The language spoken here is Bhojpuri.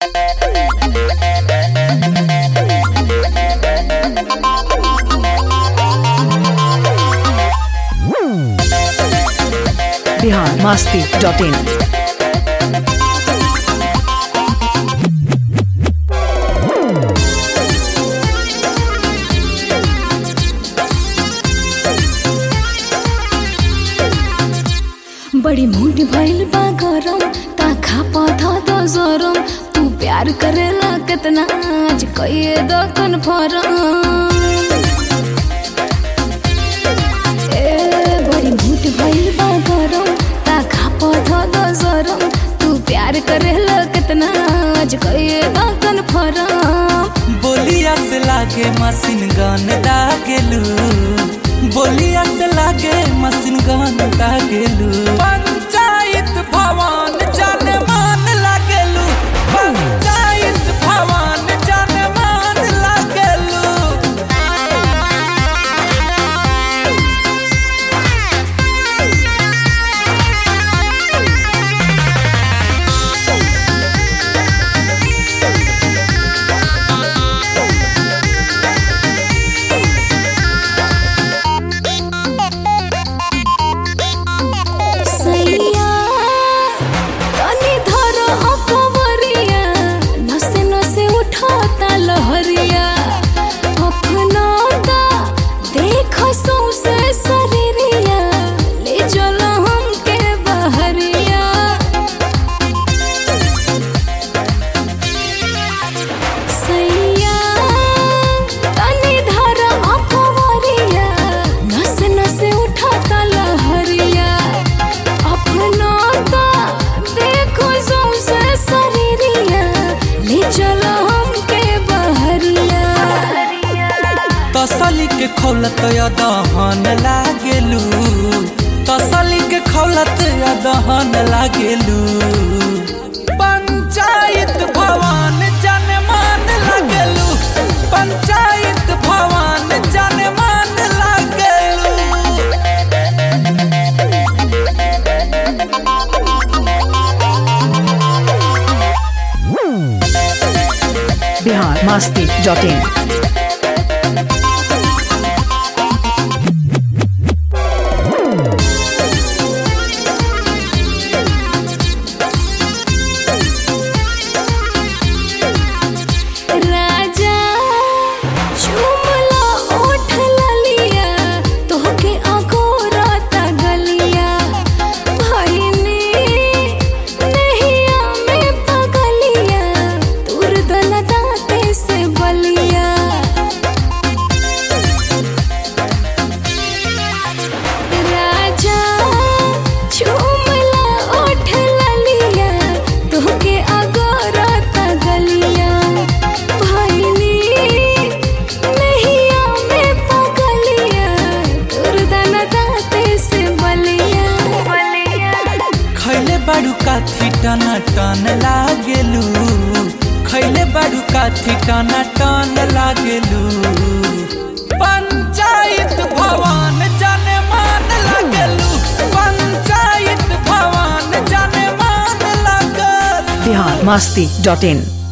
बिहार मास्ती डॉट इन बड़ी मूड भइल बा गरम ताखा पौधा दो जोरम तू प्यार करेला कितना आज कहिए दो कन्फर्म ए बड़ी मूड भइल बा गरम ताखा पौधा दो जोरम तू प्यार करेला कितना आज कहिए दो कन्फर्म बोलिया से लागे मशीन गन दागेलू बोलिया से लागे मशीन गन दागेलू पंचायत भवन जन मान लागेलू पंचायत भवन जन मान लागेलू सैया तनी धर अकबरिया नसे नसे उठाता लहरिया अपनाता देख सौसे शरीरिया ले चलो हमके बहरिया सैया तनी धर अकबरिया नसे नसे उठाता लहरिया अपना ता देखो सौसे शरीरिया ले चलो हमके बहरिया तसली के खौलत दहन लागेलू तसली के खौलत दहन लागेलू पंचायत भवन जन मान लागेलू पंचायत भवन जन मान लागेलू बिहार मास्ती डॉट इन राजा चुमला ओठ ललिया तोहके अगोरता गलिया भइनी नहिया में पगलिया तुर दल दाते से बलिया राजा चुमला ओठ ललिया तोहके अगोरता गलिया भइनी नहिया में पगलिया दुर्दन दाते से बलिया खैले बाड़ू काथी टना टन लागेलू खैले बाड़ू काथी टना टन लागेलू पंचायत भवन जन मान लागेलू पंचायत भवन जन मान लागेलू बिहार मास्ती डॉट इन